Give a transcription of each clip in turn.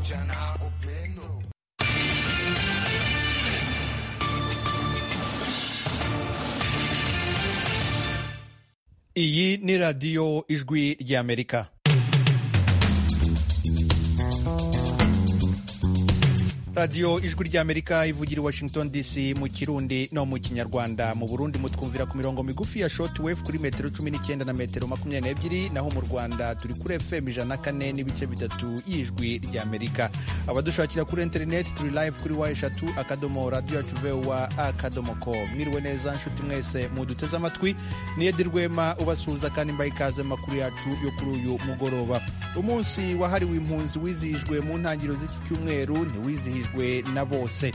vijana upendo. Iyi ni radiyo ijwi ry'Amerika. radiyo ijwi ry'amerika ivugira i washington dc mu kirundi no mu kinyarwanda mu burundi mutwumvira ku mirongo migufi ya short wave kuri metero cumi n'icyenda na metero makumyabiri n'ebyiri naho mu rwanda turi kuri fm ijana na kane n'ibice bitatu y'ijwi ry'amerika abadushakira kuri interineti turi live kuri wa eshatu akadomo radiyo yacu vewa akadomo ko mwiriwe neza nshuti mwese muduteze amatwi niyedi rwema ubasuhuza kandi mbaye ikaze mu makuru yacu yo kuri uyu mugoroba umunsi wahariwe impunzi wizihijwe mu ntangiriro z'iki cyumweru ntiwizihijwe bwe na bose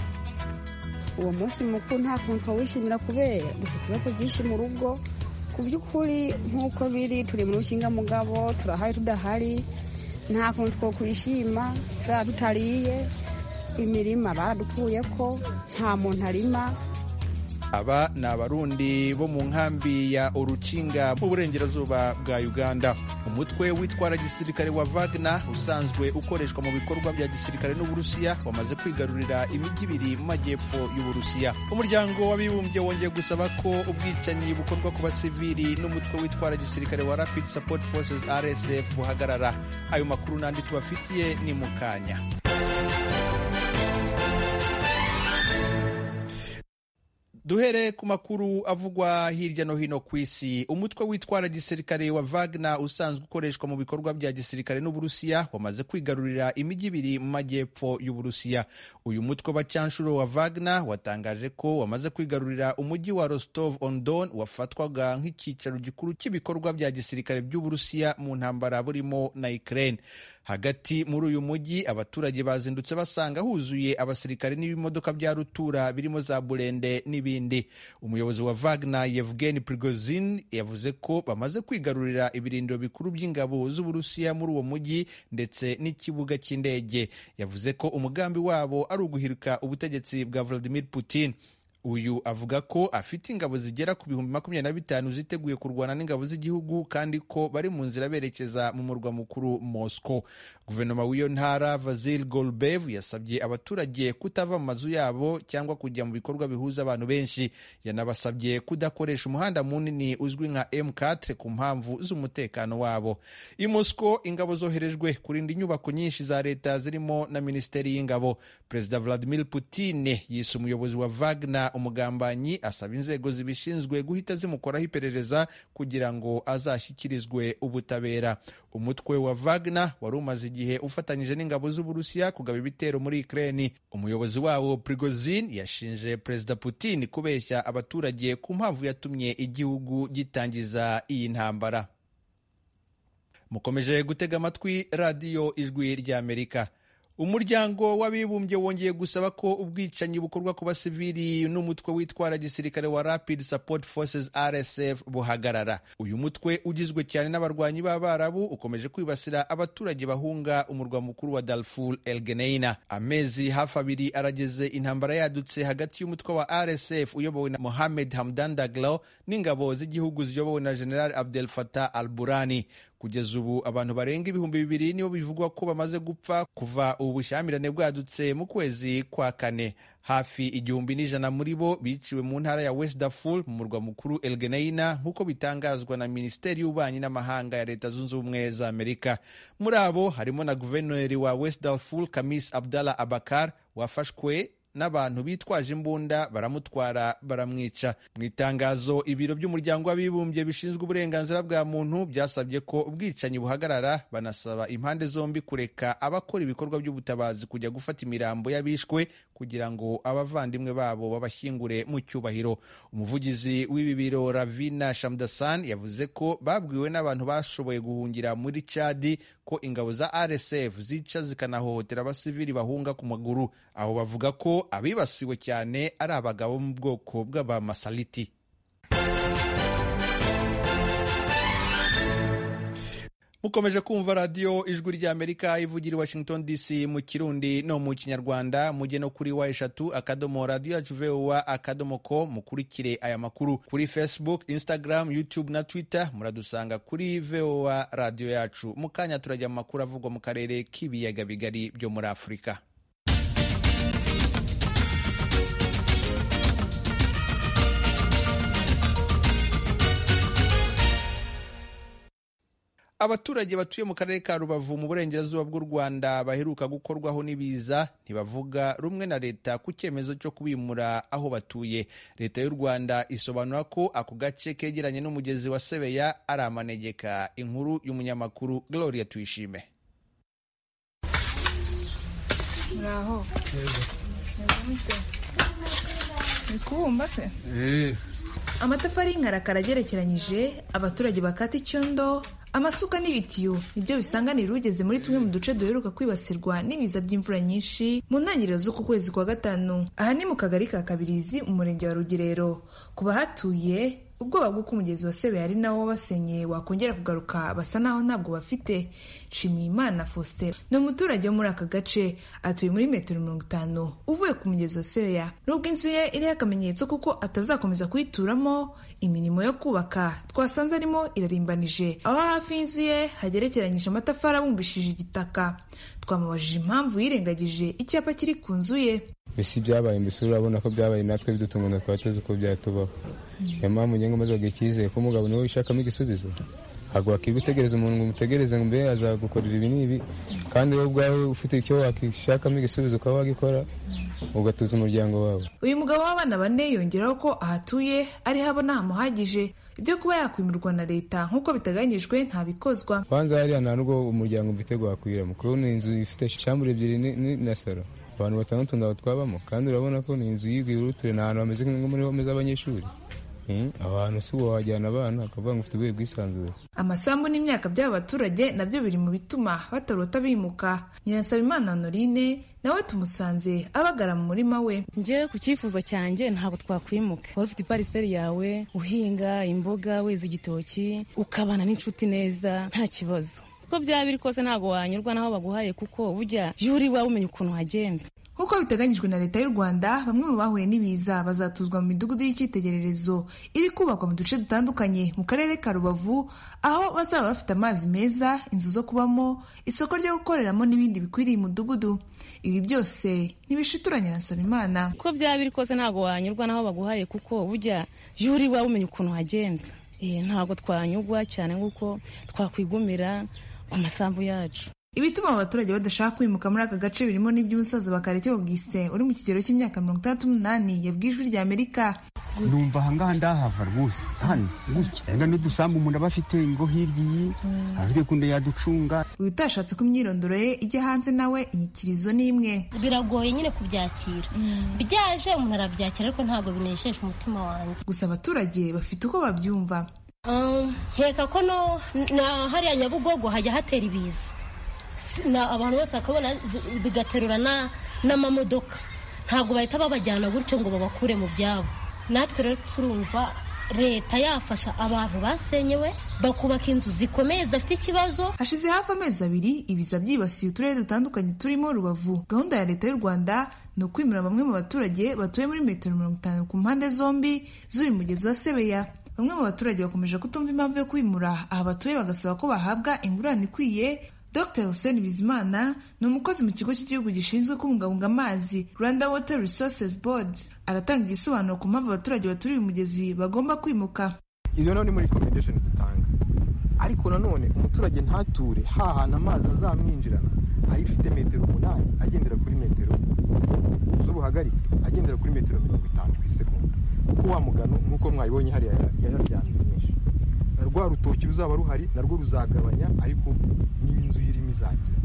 uwo munsi mukuru nta kuntu twawishimira kubera dufite ibibazo byinshi mu rugo ku by'ukuri nk'uko biri turi mu rukingamugabo turahari tudahari nta kuntu twakwishima tuzaba tutariye imirima baradupfuye ko nta muntu arima aba ni abarundi bo mu nkambi ya urukinga mu burengerazuba bwa uganda umutwe witwara gisirikare wa Wagner usanzwe ukoreshwa mu bikorwa bya gisirikare n'uburusiya wamaze kwigarurira imijyi ibiri mu majyepfo y'uburusiya umuryango w'abibumbye wongeye gusaba ko ubwicanyi bukorwa ku basivili n'umutwe witwara gisirikare wa rapid support forces rsf buhagarara ayo makuru n'andi tubafitiye ni mu kanya duhere ku makuru avugwa hirya no hino ku isi umutwe witwara gisirikare wa Wagner usanzwe ukoreshwa mu bikorwa bya gisirikare n'uburusiya wamaze kwigarurira imijyi ibiri mu majyepfo y'uburusiya uyu mutwe w'abacanshuro wa Wagner watangaje ko wamaze kwigarurira umujyi wa Rostov on Don wafatwaga nk'icyicaro gikuru cy'ibikorwa bya gisirikare by'uburusiya mu ntambara burimo na Ukraine hagati muri uyu mujyi abaturage bazindutse basanga huzuye abasirikare n'ibimodoka bya rutura birimo za burende n'ibindi umuyobozi wa Wagner Yevgeny Prigozhin yavuze ko bamaze kwigarurira ibirindiro bikuru by'ingabo z'uburusiya muri uwo mujyi ndetse n'ikibuga cy'indege yavuze ko umugambi wabo ari uguhirika ubutegetsi bwa Vladimir Putin uyu avuga ko afite ingabo zigera ku bihumbi makumyabiri na bitanu ziteguye kurwana n'ingabo z'igihugu kandi ko bari mu nzira berekeza mu murwa mukuru Moscow guverinoma w'iyo ntara Vasil Golbev yasabye abaturage kutava mu mazu yabo cyangwa kujya mu bikorwa bihuza abantu benshi yanabasabye kudakoresha umuhanda munini uzwi nka M4 ku mpamvu z'umutekano wabo i Moscow ingabo zoherejwe kurinda inyubako nyinshi za leta zirimo na minisiteri y'ingabo perezida Vladimir Putin yise umuyobozi wa Wagner umugambanyi asaba inzego zibishinzwe guhita zimukoraho iperereza kugira ngo azashyikirizwe ubutabera umutwe wa Wagner wari umaze igihe ufatanyije n'ingabo z'uburusiya kugaba ibitero muri Ukraine umuyobozi wawo Prigozhin yashinje perezida Putin kubeshya abaturage ku mpamvu yatumye igihugu gitangiza iyi ntambara mukomeje gutega amatwi radiyo ijwi ry'Amerika umuryango w'abibumbye wongeye gusaba ko ubwicanyi bukorwa ku basivili n'umutwe witwara gisirikare wa Rapid Support Forces RSF buhagarara uyu mutwe ugizwe cyane n'abarwanyi b'abarabu ukomeje kwibasira abaturage bahunga umurwa mukuru wa Darfur El Geneina amezi hafi abiri arageze intambara yadutse hagati y'umutwe wa RSF uyobowe na Mohamed Hamdan Daglo n'ingabo z'igihugu ziyobowe na General Abdel Fattah al-Burani kugeza ubu abantu barenga ibihumbi bibiri nibo bivugwa ko bamaze gupfa kuva ubu bushyamirane bwadutse mu kwezi kwa kane hafi igihumbi n'ijana muri bo biciwe mu ntara ya West Darfur mu murwa mukuru El Geneina nk'uko bitangazwa na Minisiteri y'Ububanyi n'Amahanga ya Leta Zunze Ubumwe za Amerika muri abo harimo na guverineri wa West Darfur Kamis Abdallah Abakar wafashwe n'abantu bitwaje imbunda baramutwara baramwica mu itangazo ibiro by'umuryango w'abibumbye bishinzwe uburenganzira bwa muntu byasabye ko ubwicanyi buhagarara banasaba impande zombi kureka abakora ibikorwa by'ubutabazi kujya gufata imirambo y'abishwe kugira ngo abavandimwe babo babashyingure mu cyubahiro umuvugizi w'ibi biro Ravina Shamdasan yavuze ko babwiwe n'abantu bashoboye guhungira muri Chadi ko ingabo za RSF zica zikanahohotera abasivili bahunga ku maguru aho bavuga ko abibasiwe cyane ari abagabo mu bwoko bw'abamasaliti mukomeje kumva radiyo ijwi ry'amerika ivugira i washington dc mu kirundi no mu kinyarwanda mujye no kuri wa eshatu akadomo radiyo yacu vowa akadomo ko mukurikire aya makuru kuri facebook instagram youtube na twitter muradusanga kuri vowa radiyo yacu mu kanya turajya mu makuru avugwa mu karere k'ibiyaga bigari byo muri afurika abaturage batuye mu karere ka rubavu mu burengerazuba bw'u rwanda baheruka gukorwaho n'ibiza ntibavuga rumwe na leta ku cyemezo cyo kubimura aho batuye leta y'u rwanda isobanura ko ako gace kegeranye n'umugezi wa sebeya ari amanegeka inkuru y'umunyamakuru gloria tuyishime muraho ni kubumba se amatafari y'inkarakara agerekeranyije abaturage bakata icyondo amasuka n'ibitiyo nibyo bisanganira ugeze muri tumwe mu duce duheruka kwibasirwa n'ibiza by'imvura nyinshi mu ntangiriro z'uku kwezi kwa gatanu aha ni mu kagari ka kabirizi umurenge wa rugerero ku bahatuye ubwoba bw'uko umugezi wa sebeya ari nawo wabasenye wakongera kugaruka basa naho ntabwo bafite nshimiyimana faustin ni umuturage wo muri aka gace atuye muri metero mirongo itanu uvuye ku mugezi wa sebeya nubwo inzu ye iriho akamenyetso kuko atazakomeza kuyituramo imirimo yo kubaka twasanze arimo irarimbanije aho hafi y'inzu ye hagerekeranyije amatafari abumbishije igitaka twamubajije impamvu yirengagije icyapa kiri ku nzu ye mbese byabaye mbese urabona ko byabaye natwe bidutunga twaba tuzi ko byatubaho niyo mpamvu njye ngo maze wagira icyizere ko umugabo niwe wishakamo igisubizo ntabwo wakigutegereza umuntu ngo umutegereze ngo mbe azagukorera ibi n'ibi kandi wowe ubwawe ufite icyo wakishakamo igisubizo ukaba wagikora ugatuza umuryango wawe uyu mugabo w'abana bane yongeraho ko ahatuye ariho abona hamuhagije ibyo kuba yakwimirwa na leta nk'uko biteganyijwe ntabikozwa kwanza hariya nta n'ubwo umuryango mfite wakwiramo kubona inzu ifite shambure ebyiri na saro abantu batandatu ntabwo twabamo kandi urabona ko ni inzu y'urutire ni ahantu hameze nko muri home z'abanyeshuri abantu si uwo wajyana abana akavuga ngo ufite ubuye bwisanzure amasambu n'imyaka by'aba baturage nabyo biri mu bituma batarota bimuka nyirasabimana honorine nawe tumusanze abagara mu murima we njye ku cyifuzo cyanjye ntabwo twakwimuka waba ufite ipariseri yawe uhinga imboga weza igitoki ukabana n'inshuti neza nta kibazo uko byaba biri kose ntabwo wanyurwa n'aho baguhaye kuko burya iyo uri iwawe umenya ukuntu wagenze nk'uko biteganyijwe na leta y'u rwanda bamwe mu bahuye n'ibiza bazatuzwa mu midugudu y'icyitegererezo iri kubakwa mu duce dutandukanye mu karere ka rubavu aho bazaba bafite amazi meza inzu zo kubamo isoko ryo gukoreramo n'ibindi bikwiriye umudugudu ibi byose ntibishituranye na sabimana uko byaba biri kose ntabwo wanyurwa n'aho baguhaye kuko burya iyo uri iwawe umenya ukuntu wagenze ntabwo twanyurwa cyane nk'uko twakwigumira ku masambu yacu ibituma abaturage badashaka kwimuka muri aka gace birimo n'iby'umusaza bakareke augustin uri mu kigero cy'imyaka mirongo itandatu n'umunani yabwiye ijwi rya amerika numva ahangaha ndahava rwose hano gutya enda n'udusambu umuntu aba afite ngo hirya iyi afite kunde yaducunga uyu utashatse ko imyirondoro ye ijya hanze nawe inyikirizo ni imwe biragoye nyine kubyakira byaje umuntu arabyakira ariko ntabwo binejeje umutima wanjye gusa abaturage bafite uko babyumva nkeka ko hariya nyabugogo hajya hatera ibiza abantu bose bakabona bigaterura n'amamodoka ntabwo bahita babajyana gutyo ngo babakure mu byabo natwe rero turumva leta yafasha abantu basenyewe bakubaka inzu zikomeye zidafite ikibazo hashize hafi amezi abiri ibiza byibasiye uturere dutandukanye turimo rubavu gahunda ya leta y'u rwanda ni ukwimura bamwe mu baturage batuye muri metero mirongo itanu ku mpande zombi z'uyu mugezi wa sebeya bamwe mu baturage bakomeje kutumva impamvu yo kwimura aha batuye bagasaba ko bahabwa ingurane ikwiye dr hussein bizimana ni umukozi mu kigo cy'igihugu gishinzwe kubungabunga amazi rwanda water resources board aratanga igisobanuro ku mpamvu abaturage baturiye umugezi bagomba kwimuka izo naho ni muri recommendation dutanga ariko nanone umuturage ntature hahana amazi azamwinjirana ayifite metero umunani agendera kuri metero z'ubuhagarike agendera kuri metero mirongo itanu ku isegonda kuko wa mugano nk'uko mwabibonye hariya yararyamye myinshi rwa rutoki ruzaba ruhari narwo ruzagabanya ariko n'inzu irimo izagira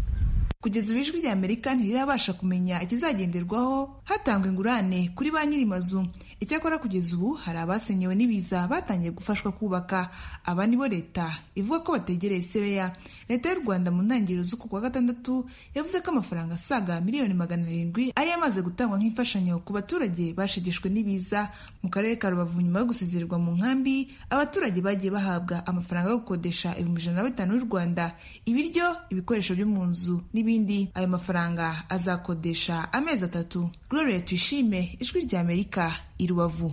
kugeza ubu ijwi ry'amerika ntirirabasha kumenya ikizagenderwaho hatangwa ingurane kuri ba nyir'amazu icyakora kugeza ubu hari abasenyewe n'ibiza batangiye gufashwa kubaka aba nibo leta ivuga ko bategereye sebeya leta y'u rwanda mu ntangiriro z'uku kwa gatandatu yavuze ko amafaranga asaga miliyoni magana arindwi ari yamaze gutangwa nk'imfashanyo ku baturage bashegeshwe n'ibiza mu karere ka rubavu nyuma yo gusezererwa mu nkambi abaturage bagiye bahabwa amafaranga yo gukodesha ibihumbi ijana na bitanu y'u rwanda ibiryo ibikoresho byo mu nzu n'ibindi n'ibindi ayo mafaranga azakodesha amezi atatu gloria tuyishime ijwi ry'amerika i rubavu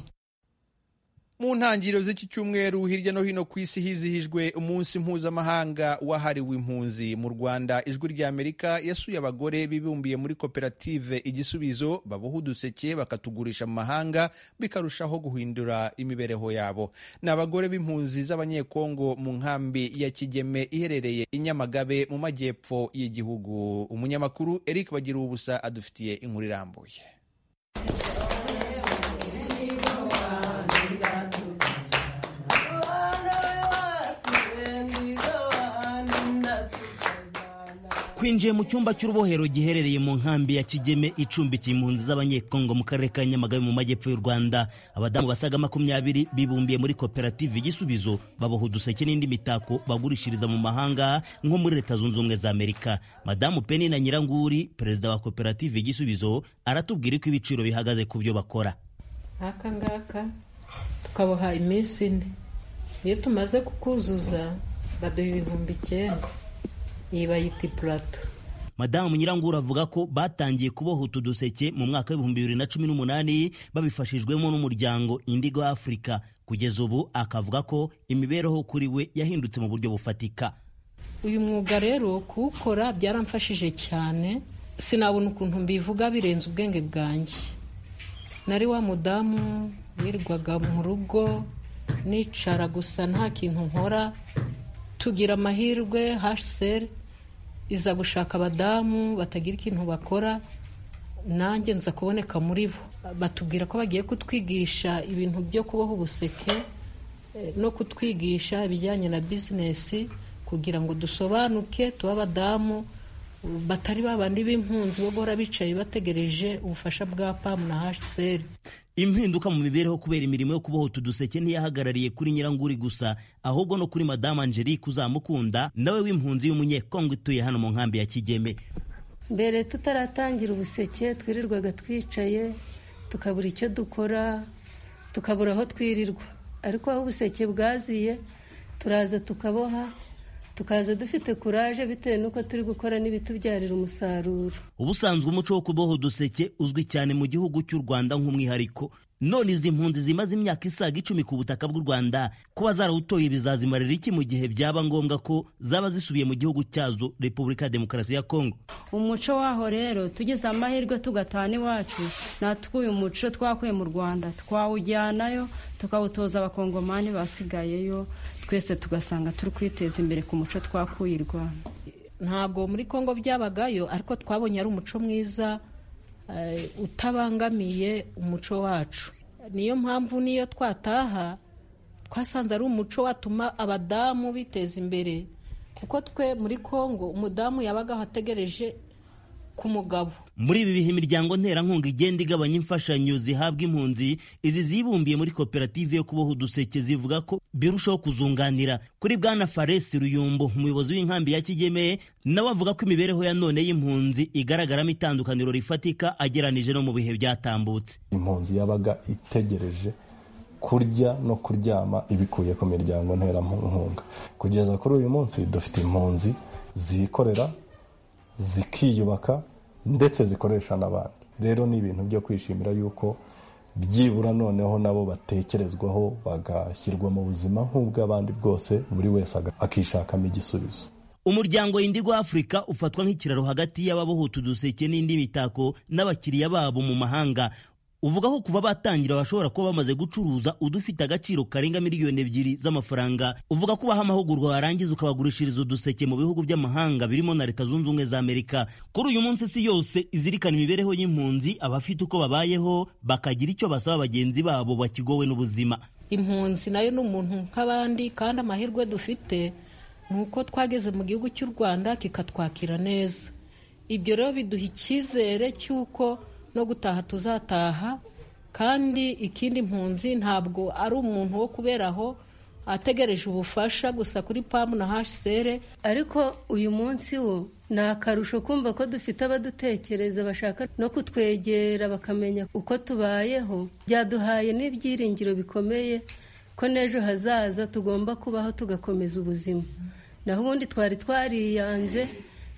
mu ntangiriro z'iki cyumweru hirya no hino ku isi hizihijwe umunsi mpuzamahanga wahariwe impunzi mu rwanda ijwi ry'amerika yasuye abagore bibumbiye muri koperative igisubizo baboha uduseke bakatugurisha mu mahanga bikarushaho guhindura imibereho yabo ni abagore b'impunzi z'abanyekongo mu nkambi ya kigeme iherereye i nyamagabe mu majyepfo y'igihugu umunyamakuru eric bagira ubusa adufitiye inkuru irambuye twinjiye mu cyumba cy'urubohero giherereye mu nkambi ya kigeme icumbikiye impunzi z'abanyekongo mu karere ka nyamagabe mu majyepfo y'u rwanda abadamu basaga makumyabiri bibumbiye muri koperative igisubizo baboha uduseke n'indi mitako bagurishiriza mu mahanga nko muri leta zunze ubumwe za amerika madamu penina nyiranguri perezida wa koperative igisubizo aratubwira ko ibiciro bihagaze ku byo bakora aka ngaka tukaboha iminsi ine iyo tumaze kukuzuza baduha ibihumbi icyenda iyi bayita ipurato madamu nyirangura avuga ko batangiye kuboha utu duseke mu mwaka w'ibihumbi bibiri na cumi n'umunani babifashijwemo n'umuryango indigo afurika kugeza ubu akavuga ko imibereho kuri we yahindutse mu buryo bufatika uyu mwuga rero kuwukora byaramfashije cyane sinabona ukuntu mbivuga birenze ubwenge bwanjye nari wa mudamu wirirwaga mu rugo nicara gusa nta kintu nkora tugira amahirwe haseri iza gushaka abadamu batagira ikintu bakora nanjye nza kuboneka muri bo batubwira ko bagiye kutwigisha ibintu byo kuboha ubuseke no kutwigisha ibijyanye na bizinesi kugira ngo dusobanuke tube abadamu batari babandi b'impunzi bo guhora bicaye bategereje ubufasha bwa pamu na haseri impinduka mu mibereho kubera imirimo yo kuboha utu duseke ntiyahagarariye kuri nyiranguri gusa ahubwo no kuri madamu angelique uzamukunda nawe w'impunzi y'umunyekongo ituye hano mu nkambi ya kigeme mbere tutaratangira ubuseke twirirwaga twicaye tukabura icyo dukora tukabura aho twirirwa ariko aho ubuseke bwaziye turaza tukaboha tukaza dufite kuraje bitewe n'uko turi gukora n'ibitubyarira umusaruro ubusanzwe umuco wo kuboha uduseke uzwi cyane mu gihugu cy'u rwanda nk'umwihariko none izi mpunzi zimaze imyaka isaga icumi ku butaka bw'u rwanda kuba zarawutoye bizazimarira iki mu gihe byaba ngombwa ko zaba zisubiye mu gihugu cyazo repubulika ya demokarasi ya kongo umuco waho rero tugize amahirwe tugatana iwacu natwe uyu muco twakuye mu rwanda twawujyanayo tukawutoza abakongomani basigayeyo twese tugasanga turi kwiteza imbere ku muco twakuye i rwanda ntabwo muri congo byabagayo ariko twabonye ari umuco mwiza utabangamiye umuco wacu niyo mpamvu niyo twataha twasanze ari umuco watuma abadamu biteza imbere kuko twe muri congo umudamu yabagaho ategereje ku mugabo muri ibi bihe imiryango nterankunga igenda igabanya imfashanyo zihabwa impunzi izi zibumbiye muri koperative yo kuboha uduseke zivuga ko birushaho kuzunganira kuri bwana faresi ruyumbo umuyobozi w'inkambi ya kigeme nawe avuga ko imibereho ya none y'impunzi igaragaramo itandukaniro rifatika ageranije no mu bihe byatambutse impunzi yabaga itegereje kurya no kuryama ibikuye ku miryango nterankunga kugeza kuri uyu munsi dufite impunzi zikorera zikiyubaka ndetse zikoresha n'abandi rero ni ibintu byo kwishimira yuko byibura noneho nabo batekerezwaho bagashyirwa mu buzima nk'ubw'abandi bwose buri wese akishakamo igisubizo umuryango indigo afurika ufatwa nk'ikiraro hagati y'ababoha utu duseke n'indi mitako n'abakiriya babo mu mahanga uvuga ko kuva batangira bashobora kuba bamaze gucuruza udufite agaciro karenga miliyoni ebyiri z'amafaranga uvuga ko ubaha amahugurwa warangiza ukabagurishiriza uduseke mu bihugu by'amahanga birimo na leta zunze ubumwe za amerika kuri uyu munsi si yose izirikana imibereho y'impunzi abafite uko babayeho bakagira icyo basaba bagenzi babo bakigowe n'ubuzima impunzi nayo ni umuntu nk'abandi kandi amahirwe dufite ni uko twageze mu gihugu cy'u rwanda kikatwakira neza ibyo rero biduha icyizere cy'uko no gutaha tuzataha kandi ikindi mpunzi ntabwo ari umuntu wo kubera aho ategereje ubufasha gusa kuri pamu na hashisere ariko uyu munsi wo ni akarusho kumva ko dufite abadutekereza bashaka no kutwegera bakamenya uko tubayeho byaduhaye n'ibyiringiro bikomeye ko n'ejo hazaza tugomba kubaho tugakomeza ubuzima naho ubundi twari twariyanze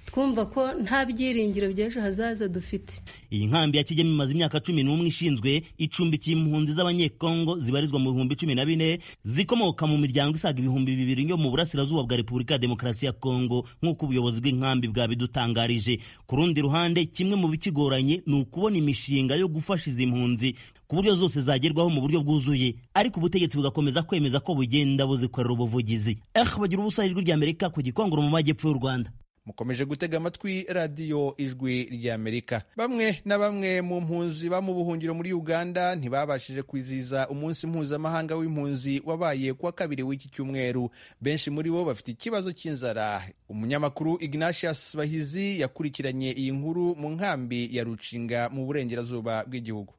twumva ko nta byiringiro by'ejo hazaza dufite iyi nkambi ya kigeme imaze imyaka cumi n'umwe ishinzwe icumbikiye impunzi z'abanyekongo zibarizwa mu bihumbi cumi na bine zikomoka mu miryango isaga ibihumbi bibiri yo mu burasirazuba bwa repubulika ya demokarasi ya kongo nk'uko ubuyobozi bw'inkambi bwabidutangarije ku rundi ruhande kimwe mu bikigoranye ni ukubona imishinga yo gufasha izi mpunzi ku buryo zose zagerwaho mu buryo bwuzuye ariko ubutegetsi bugakomeza kwemeza ko bugenda buzikorera ubuvugizi eh bagira ubusa ijwi ry'amerika ku gikongoro mu majyepfo y'u rwanda mukomeje gutega amatwi radiyo ijwi ry'amerika bamwe na bamwe mu mpunzi ba mu buhungiro muri uganda ntibabashije kwizihiza umunsi mpuzamahanga w'impunzi wabaye kuwa kabiri w'iki cyumweru benshi muri bo bafite ikibazo cy'inzara umunyamakuru ignatius bahizi yakurikiranye iyi nkuru mu nkambi ya rucinga mu burengerazuba bw'igihugu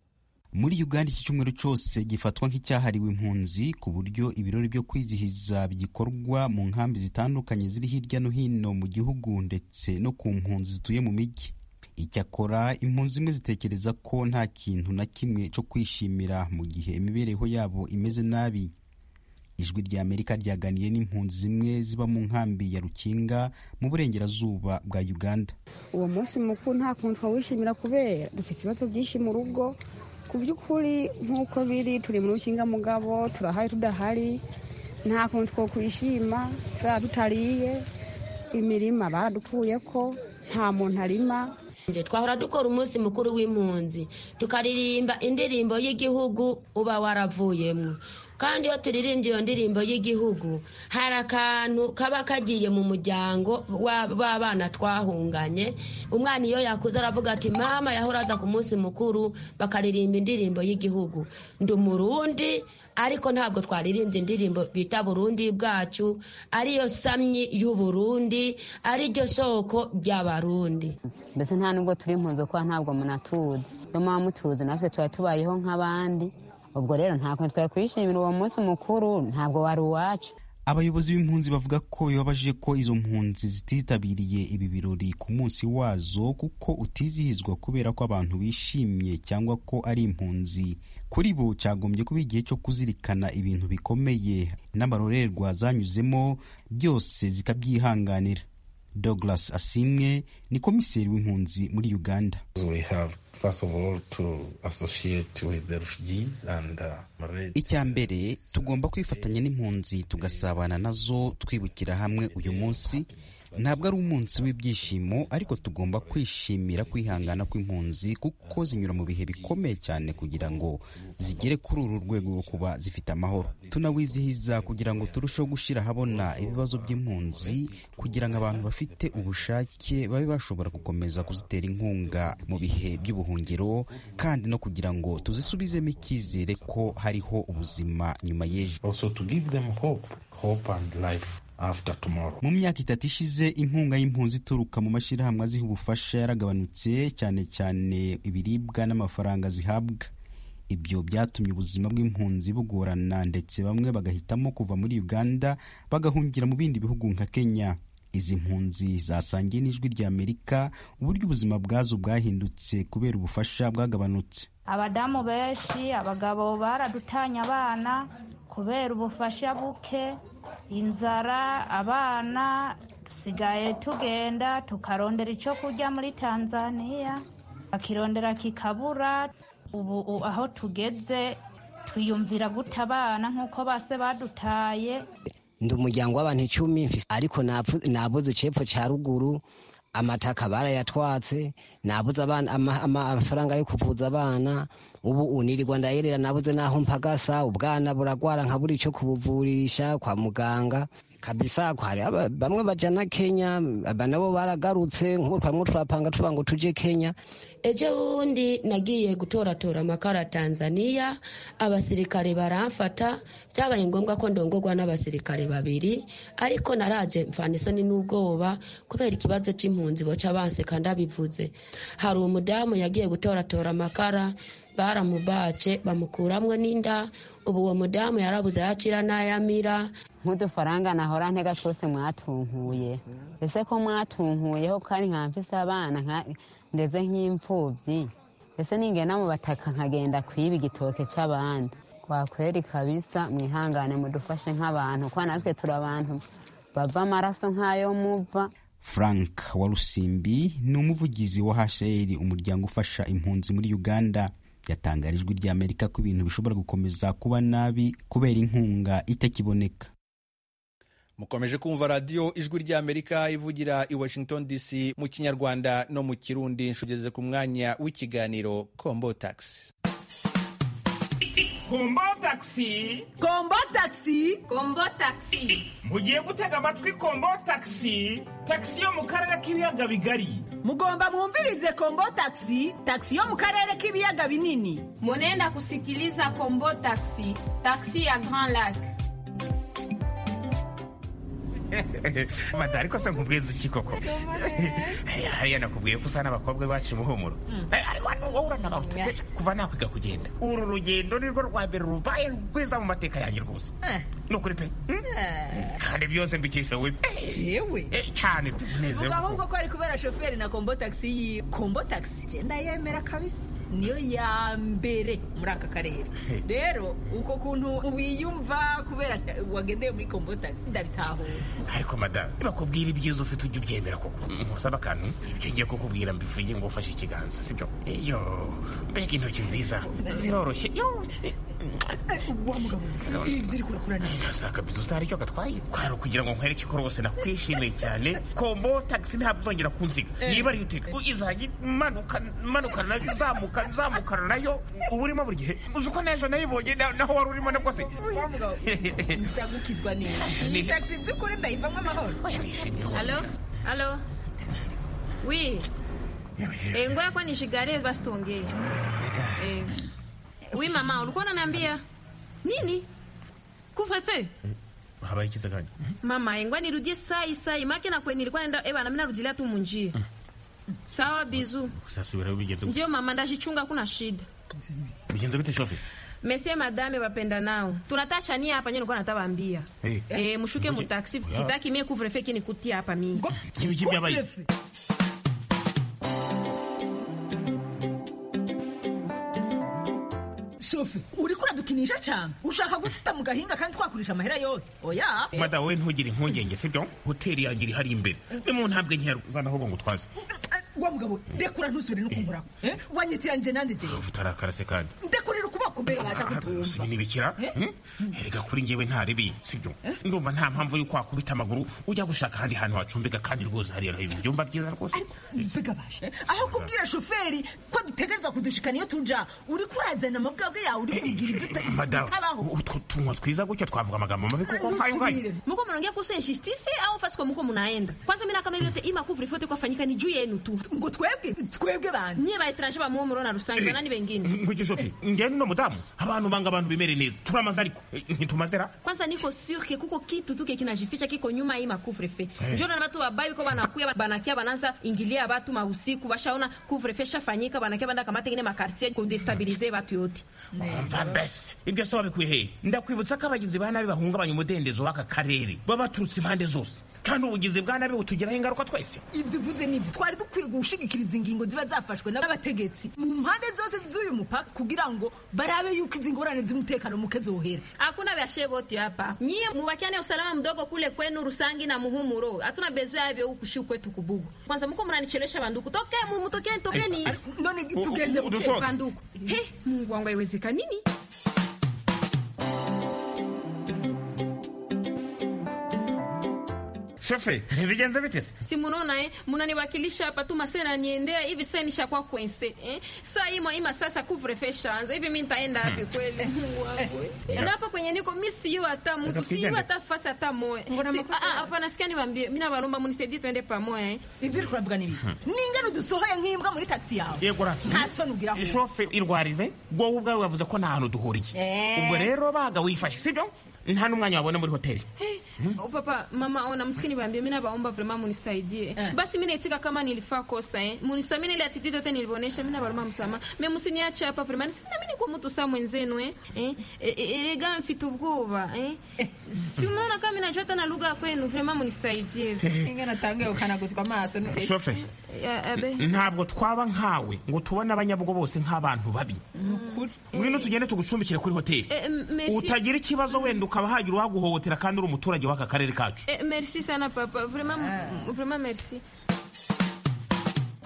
muri uganda iki cyumweru cyose gifatwa nk'icyahariwe impunzi ku buryo ibirori byo kwizihiza bigikorwa mu nkambi zitandukanye ziri hirya no hino mu gihugu ndetse no ku mpunzi zituye mu mijyi icyakora impunzi zimwe zitekereza ko nta kintu na kimwe cyo kwishimira mu gihe imibereho yabo imeze nabi ijwi rya amerika ryaganiye n'impunzi zimwe ziba mu nkambi ya rukinga mu burengerazuba bwa uganda uwo munsi mukuru nta kuntu twawishimira kubera dufite ibibazo byinshi mu rugo ku by'ukuri nk'uko biri turi mu rukingamugabo turahari tudahari nta kuntu two kwishima turaba tutariye imirima baradupfuye ko nta muntu arima twahora dukora umunsi mukuru w'impunzi tukaririmba indirimbo y'igihugu uba waravuyemo kandi iyo turirimbye iyo ndirimbo y'igihugu hari akantu kaba kagiye mu muryango w'abana twahunganye umwana iyo yakuze aravuga ati mama yahora aza ku munsi mukuru bakaririmba indirimbo y'Igihugu ndi umurundi ariko ntabwo twaririmbye indirimbo bita burundi bwacu ariyo samyi y'uburundi ariryo soko ry'abarundi mbese nta nubwo turi impunzi kuko ntabwo munatuzi niyo muba mutuzi natwe tuba tubayeho nk'abandi ubwo rero nta kuntu twakwishimira uwo munsi mukuru ntabwo wari uwacu abayobozi b'impunzi bavuga ko bibabaje ko izo mpunzi zititabiriye ibi birori ku munsi wazo kuko utizihizwa kubera ko abantu bishimye cyangwa ko ari impunzi kuri bo cyagombye kuba igihe cyo kuzirikana ibintu bikomeye n'amarorerwa zanyuzemo byose zikabyihanganira douglas asimwe ni komiseri w'impunzi muri uganda icya mbere tugomba kwifatanya n'impunzi tugasabana nazo twibukira hamwe uyu munsi ntabwo ari umunsi w'ibyishimo ariko tugomba kwishimira kwihangana kw'impunzi kuko zinyura mu bihe bikomeye cyane kugira ngo zigere kuri uru rwego rwo kuba zifite amahoro tunawizihiza kugira ngo turusheho gushyira ahabona ibibazo by'impunzi kugira ngo abantu bafite ubushake babe bashobora gukomeza kuzitera inkunga mu bihe by'ubuhungiro kandi no kugira ngo tuzisubizemo icyizere ko hariho ubuzima nyuma y'ejo mu myaka itatu ishize inkunga y'impunzi ituruka mu mashyirahamwe aziha ubufasha yaragabanutse cyane cyane ibiribwa n'amafaranga zihabwa ibyo byatumye ubuzima bw'impunzi bugorana ndetse bamwe bagahitamo kuva muri uganda bagahungira mu bindi bihugu nka kenya izi mpunzi zasangiye n'ijwi rya amerika uburyo ubuzima bwazo bwahindutse kubera ubufasha bwagabanutse abadamu benshi abagabo baradutanya abana kubera ubufasha buke inzara abana dusigaye tugenda tukarondera icyo kurya muri tanzania bakirondera kikabura ubu aho tugeze twiyumvira guta abana nk'uko base badutaye ndi umuryango w'abantu icumi ariko nabuze icepfo cya ruguru amataka barayatwatse nabuze amafaranga yo kuvuza abana ubu unirirwa ndayerera nabuze n'aho mpagasa ubwana buragwara nkabura icyo kubuvurisha kwa muganga kabisa ko hari aba- bamwe bajana kenya aba nabo baragarutse nk'ubu twamwe turapanga tuba ngo tuje kenya ejo bundi nagiye gutoratora amakara tanzania abasirikare baramfata byabaye ngombwa ko ndongorwa n'abasirikare babiri ariko naraje mfana isoni n'ubwoba kubera ikibazo cy'impunzi boca banseka ndabivuze hari umudamu yagiye gutoratora amakara baramubace bamukuramwo n'inda ubu uwo mudamu yarabuze ayacira n'ayamira nk'udufaranga nahora ntega twose mwatunkuye ese ko mwatunkuyeho kandi nka mfise abana nka- ndeze nk'imfubyi ese ningena mu bataka nkagenda kwiba igitoke cy'abandi kwakweri kabisa mwihangane mudufashe nk'abantu kuko natwe turi abantu bava amaraso nk'ayo muva frank warusimbi ni umuvugizi wa hcr umuryango ufasha impunzi muri uganda yatangarijwe ry'amerika ko ibintu bishobora gukomeza kuba nabi kubera inkunga itakiboneka mukomeje kumva radiyo ijwi ry'amerika ivugira i washington dc mu kinyarwanda no mu kirundi nshugeze ku mwanya w'ikiganiro kombo taxi kombo tagisi kombo tagisi kombo tagisi mugiye gutega amatwi kombo tagisi tagisi yo mu karere k'ibiyaga bigari mugomba mwumvirize kombo taxi taxi yo mu karere k'ibiyaga binini Munenda kusikiliza Kombo Taxi, taxi ya Grand Lac. mada ariko se nkubwiza iki koko Hariya- hariya nakubwiye ko usana abakobwa bacu umuhumuro Eh, ariko hano wowe uranabaruta Eh, kuva nakwiga kugenda uru rugendo nirwo rwa mbere rubaye rwiza mu mateka yanjye rwose ni ukuri pe kandi byose mbikisha wowe pe Jewe? Eh, cyane pe vuga unezerewe ahubwo koko. ko ari kubera shoferi na kombo taxi yiwe kombo taxi genda yemera kabisa niyo ya mbere muri aka karere rero uko kuntu wiyumva kubera wagendeye muri kombo taxi ndabitahura ariko mada nibakubwira ibyiza ufite ujya ubyemera koko nkusaba akantu ibyo ngiye kukubwira mbivuge ngo ufashe ikiganza sibyo iyo mbega intoki nziza ziroroshye yo wa mugabo ibyo uri kurakura neza Nashaka bizuza hari icyo gatwaye kwari ukugira ngo nkwereke ko rwose nakwishimiye cyane kombo tagisi ntabwo uzongera kunziga niba ariyo uteka izajya imanuka imanuka nayo izamuka izamukana nayo uba urimo buri gihe uzi uko n'ejo nayibonye na- naho wari urimo nabwo se wa mugabo ndagukizwa neza iyi taxi by'ukuri ndayivamo amahoro Alo? Alo? Oui. Eh, ngoja kwa nishigarie basi tuongee. Eh. Oui mama, ulikuwa unaniambia nini? Kufefe? habaye ikiza kandi Mama, eh, ngoja nirudie sai sai. Maki na kweni nilikuwa naenda ewa na mimi narudilia tu munjie. Sawa bizu. uzasubirayo bigenze gute Ndio mama, ndajichunga kuna shida. bigenze gute shofe Mesie madame wapenda nao. Tunatacha nia hapa nyo nilikuwa natawaambia. Eh. Eh, mshuke mu taxi. Oya. Sitaki mie kuvrefe kinikutia hapa mimi. n'ibiki byabaye shofe uri kuradukinisha cyane ushaka gututa mu gahinga kandi twakoresha amahera yose oya mada wowe ntugire impungenge sibyo hoteli yanjye iri hari imbere ni mu ntambwe nkeya uzana ahubwo ngo utwaze wa mugabo ndekura ntusubire no kumburako wanyitiranje nanjye jyewe utarakara se kandi ndekurira ukuboko mbere yabasha kutumva si binibikira erega kuri njyewe ntarebi sibyo ndumva nta mpamvu y'uko wakubita amaguru ujya gushaka ahandi hantu wacumbika kandi rwose hariya hejuru byumba byiza rwose mvuga baje aho kubwira shoferi ko dutegereza kudushikana iyo tuja uri kurazana amabwabwe yawe uri kumbwira ibyo uta- madamu bitabaho utwo tunwa twiza gutya twavuga amagambo mabi kuko nkayo nkayo muko mnaongea kuhusu injustice au fasi kwa muko mnaenda kwanza mimi na kama yote ima couvre feu kwa fanyika ni juu yenu tu ngo twebwe twebwe bana nyie ba etranger ba muo murona rusangi banani wengine nkurikije shofi ngende no mudamu abantu banga abantu bimere neza turamaze ariko Eh, ntitumazera kwanza niko sur ke kuko kitu tu ke kinajificha kiko nyuma hii couvre feu njoo na watu wabai kwa wanakuya banakia bananza ingilia watu mahusiku washaona couvre feu shafanyika banakia banda kamata ingine makartier ku destabiliser watu yote umva mbese ibyo se wabikuye hehe ndakwibutsa ko abagizi ba nabi bahungabanya umudendezo w'aka karere baba baturutse impande zose kandi ubugizi bwa nabi butugiraho ingaruka twese ibyo uvuze nibyo twari dukwiye gushigikira izi ngingo ziba zafashwe n'abategetsi mu mpande zose z'uyu mupaka kugira ngo barabe yuko izi ngorane z'umutekano muke zohera hakuna vyashe vote hapa nyie mubakiane usalama mdogo kule kwenu rusangi na muhumuro hatuna bezwe yavyo huku shu kwetu kubugu kwanza muko mnanichelesha vanduku toke mumutokeni tokeni none tugeze ku- Udushoka. vanduku he mungu wangu haiwezeka nini shofe bigenze bite se si munaona eh? munaniwakilisha hapa tu masena niendea hivi sasa nishakuwa kwense eh? saa hii mwaima sasa kuvrefesha shaanza hivi mi nitaenda wapi kweli Mungu wangu, eh. na hapa kwenye niko mi siyo hata mtu siyo hata fasi hata moya Mbona Si- makosa ah, ah, yawe? hapana sikia niwaambie mi nabalomba munisaidie tuende pamoya eh? ibyo uri kuravuga ni ibiki ningana udusohoye nk'imbwa muri taxi yawe yego ra nta soni ugiraho ishofe irwarize wowe ubwawe wavuze ko nta hantu duhuriye Eh. ubwo rero baga wifashe sibyo nta n'umwanya wabona muri hoteli Oh, papa mama ona msikie niwaambie mimi nabaomba vraiment munisaidie basi mimi naitika kama nilifaa kosa eh munisamini ile attitude yote nilivyoonyesha mimi nabaomba msama mimi msiniache hapa vraiment sina mimi kwa mtu saa mwenzenu eh eh eh, eh, eh gani mfite ubwoba eh si unaona kama mimi najua hata na lugha ya kwenu vraiment munisaidie ingana tange ukanaguzwa amaso ni- shofe Ya, abe ntabwo twaba nkawe ngo tubone abanyabugo bose nk'abantu babi nukuri ngwino tugende tugucumbikire kuri hoteli Eh, m- merci. utagira ikibazo wenda ukaba hagira uwaguhohotera kandi uri umuturage w'aka karere kacu Eh, merci sana papa vraiment vraiment merci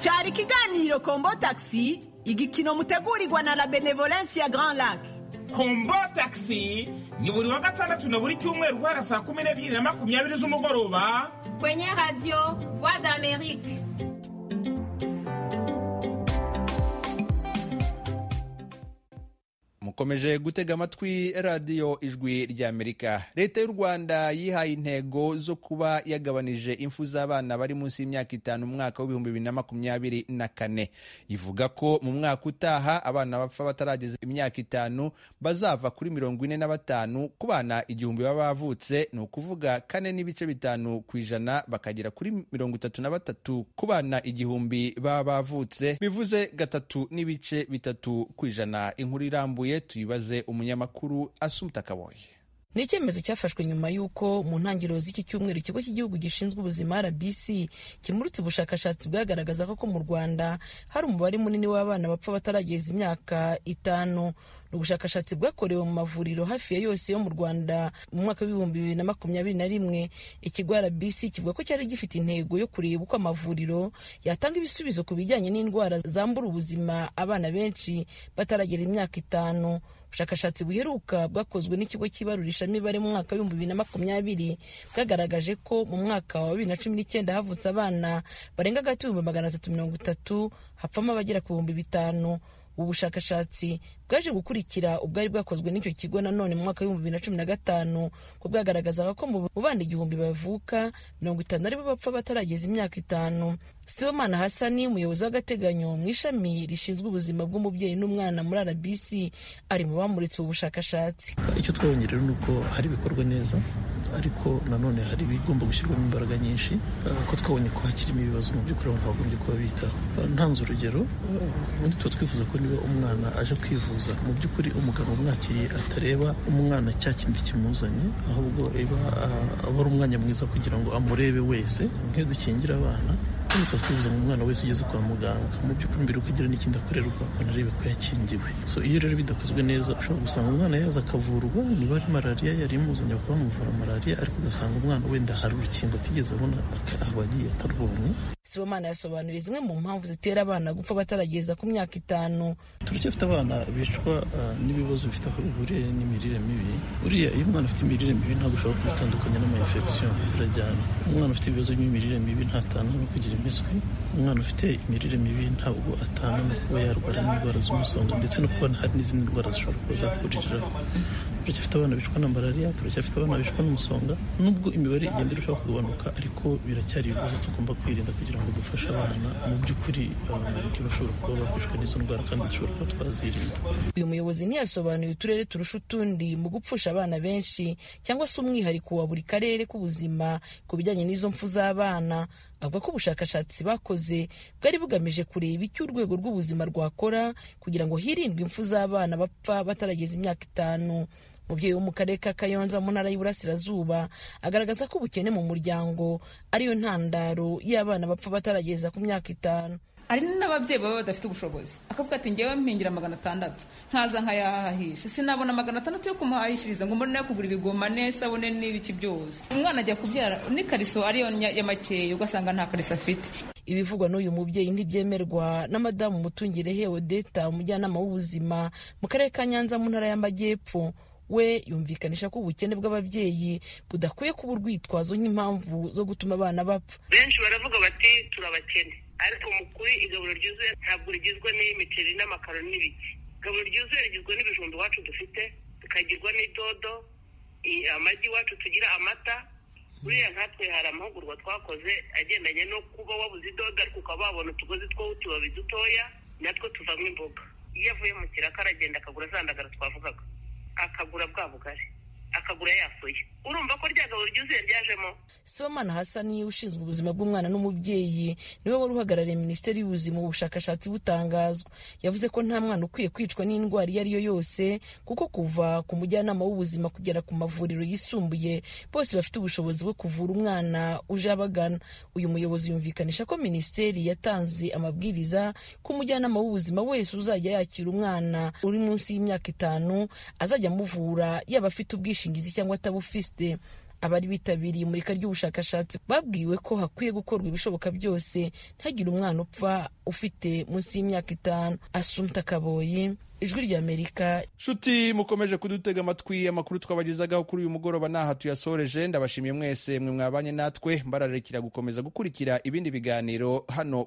cyari ikiganiro kombo taxi igikino mutegurirwa na la benevolence ya grand lac kombo taxi ni buri wa gatandatu na buri cyumweru guhera saa kumi n'ebyiri na makumyabiri z'umugoroba kwenye radio voix d'amerique mukomeje gutega amatwi radiyo ijwi ry'amerika leta y'u rwanda yihaye intego zo kuba yagabanije impfu z'abana bari munsi y'imyaka itanu mu mwaka w'ibihumbi bibiri na makumyabiri na kane ivuga ko mu mwaka utaha abana bapfa batarageza imyaka itanu bazava kuri mirongo ine na batanu ku bana igihumbi baba bavutse ni ukuvuga kane n'ibice bitanu ku ijana bakagera kuri mirongo itatu na batatu ku bana igihumbi baba bavutse bivuze gatatu n'ibice bitatu ku ijana inkuru irambuye tuyibaze umunyamakuru asumta kaboye ni icyemezo cyafashwe nyuma y'uko mu ntangiriro z'iki cyumweru ikigo cy'igihugu gishinzwe ubuzima rbc kimurutse ubushakashatsi bwagaragaza ko mu rwanda hari umubare munini w'abana bapfa batarageza imyaka itanu ni ubushakashatsi bwakorewe mu mavuriro hafi ya yose yo mu rwanda mu mwaka w'ibihumbi bibiri na makumyabiri na rimwe ikigo rbc kivuga ko cyari gifite intego yo kureba uko amavuriro yatanga ibisubizo ku bijyanye n'indwara zambura ubuzima abana benshi bataragera imyaka itanu ubushakashatsi buheruka bwakozwe n'ikigo cy'ibarurishamibare mu mwaka w'ibihumbi bibiri na makumyabiri bwagaragaje ko mu mwaka wa bibiri na cumi n'icyenda havutse abana barenga hagati y'ibihumbi magana atatu mirongo itatu hapfamo abagera ku bihumbi bitanu ubu bushakashatsi bwaje gukurikira ubwari bwakozwe n'icyo kigo nanone mu mwaka w'ibihumbi bibiri na cumi na gatanu ko bwagaragazaga ko mu mu bana igihumbi bavuka mirongo itanu aribo bapfa batarageza imyaka itanu sibomana hasani umuyobozi w'agateganyo mu ishami rishinzwe ubuzima bw'umubyeyi n'umwana muri rbc ari mu bamuritse ubu bushakashatsi icyo twabonye rero ni uko hari ibikorwa neza ariko nanone hari ibigomba gushyirwamo imbaraga nyinshi eh, ko twabonye ko hakirimo ibibazo mu by'ukuri abantu bagombye kuba bitaho Eh, ntanze urugero eh, ubundi tuba twifuza ko niba umwana aje kwivuza mu by'ukuri umuganga umwakiriye atareba umwana cya kindi kimuzanye ahubwo eba ah, aba ari umwanya mwiza kugira ngo amurebe wese nk'iyo dukingira abana kandi tuba twifuza ngo umwana wese ugeze kwa muganga mu by'ukuri mbere uko agira n'ikindi akorerwa anarebe ko yakingiwe so iyo rero bidakozwe neza ushobora gusanga umwana yaza akavurwa niba ari malariya yari imuzanye bakaba bamuvura malariya ariko ugasanga umwana wenda hari urukingo atigeze abona aka- aba agiye atarwonye sibomana yasobanuriye zimwe mu mpamvu zitera abana gupfa batarageza ku myaka itanu turacyafite abana bicwa ah, n'ibibazo bifite aho bihuriye n'imirire mibi uriya iyo umwana afite imirire mibi ntabwo ushobora kumutandukanya n'amayinfection birajyana umwana ufite ibibazo by'imirire mibi ntatana no kugira impiswi umwana ufite imirire mibi ntabwo atana no kuba yarwara n'indwara z'umusonga ndetse no kuba hari n'izindi ndwara zishobora kuba zakuririraho turacyafite abana bicwa na malariya turacyafite abana bicwa n'umusonga nubwo imibare igenda irushaho kugabanuka ariko biracyari ibibazo tugomba kwirinda kugira ngo dufashe abana mu by'ukuri ah, ntibashobora kuba bakwicwa n'izo ndwara kandi dushobora kuba twazirinda uyu muyobozi ntiyasobanuye uturere turusha utundi mu gupfusha abana benshi cyangwa se umwihariko wa buri karere k'ubuzima ku bijyanye n'izo mpfu z'abana avuga ko ubushakashatsi bakoze bwari bugamije kureba icyo urwego rw'ubuzima rwakora kugira ngo hirindwe impfu z'abana bapfa batarageza imyaka itanu umubyeyi wo mu karere ka kayonza mu ntara y'uburasirazuba agaragaza ko ubukene mu muryango ariyo ntandaro y'abana bapfa batarageza ku myaka itanu hari n'ababyeyi baba badafite ubushobozi akavuga ati ngewe mpingira magana atandatu ntaza nkayahahisha sinabona magana atandatu yo kumuhahishiriza ngo mbone nayo kugura ibigoma n'isabune n'ibiki byose umwana ajya kubyara n'ikariso ariyo nya- ya makeya ugasanga nta kariso afite ibivugwa n'uyu mubyeyi ntibyemerwa na madamu mutungire he odeta umujyanama w'ubuzima mu karere ka nyanza mu ntara y'amajyepfo we yumvikanisha ko ubukene bw'ababyeyi budakwiye kuba urwitwazo nk'impamvu zo gutuma abana bapfa benshi baravuga bati turabakene ariko mu kuri igaburo ryuzuye ntabwo rigizwe n'imiceri n'amakaro n'ibiki igaburo ryuzuye rigizwe n'ibijumba iwacu dufite tukagirwa n'idodo i- amagi iwacu tugira amata buriya nkatwe hari amahugurwa twakoze agendanye no kuba wabuze idodo ariko ukaba wabona utugozi two utubabi dutoya natwo tuvamo imboga iyo avuye mu kiraka aragenda akagura za ndagara twavugaga akagura bwa bugari akagura yasuye urumva ko rya gaburo ryuzuye ryajemo sibamana hasani ushinzwe ubuzima bw'umwana n'umubyeyi niwe wari uhagarariye minisiteri y'ubuzima mu bushakashatsi butangazwa yavuze ko nta mwana ukwiye kwicwa n'indwara iyo ari yo yose kuko kuva ku mujyanama w'ubuzima kugera ku mavuriro yisumbuye bose bafite ubushobozi bwo kuvura umwana uje abagana uyu muyobozi yumvikanisha ko minisiteri yatanze amabwiriza ko umujyanama w'ubuzima wese uzajya yakira umwana uri munsi y'imyaka itanu azajya amuvura yaba afite ubwishingizi cyangwa atabufite abari bitabiriye imurika ry'ubushakashatsi babwiwe ko hakwiye gukorwa ibishoboka byose ntihagire umwana upfa ufite munsi y'imyaka itanu asumta kaboyi ijwi ry'amerika nshuti mukomeje kudutega amatwi amakuru twabagezagaho kuri uyu mugoroba ntaha tuyasoreje ndabashimiye mwese mwe mwabanye natwe mbararekera gukomeza gukurikira ibindi biganiro hano